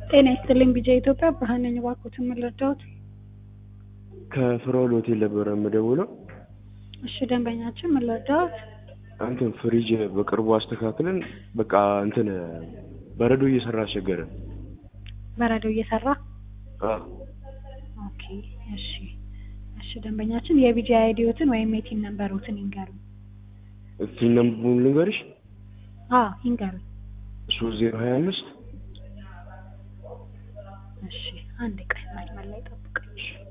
ጤና ይስጥልኝ ቢጃ ኢትዮጵያ ብርሃን ነኝ። እባክዎትን ምን ልርዳዎት? ከፍራኦል ሆቴል ነበረ የምደውለው። እሺ ደንበኛችን ምን ልርዳዎት? እንትን ፍሪጅ በቅርቡ አስተካክለን በቃ እንትን በረዶ እየሰራ አስቸገረን። በረዶ እየሰራ አዎ ኦኬ። እሺ እሺ ደንበኛችን የቢጃ አይዲዎትን ወይም የቲን ነምበሮትን ይንገሩኝ። እስቲ ነምቡን ልንገርሽ አዎ ይንገሩኝ። ሶስት ዜሮ ሀያ አምስት እሺ አንድ ቀን መስመር ላይ ጠብቀኝ።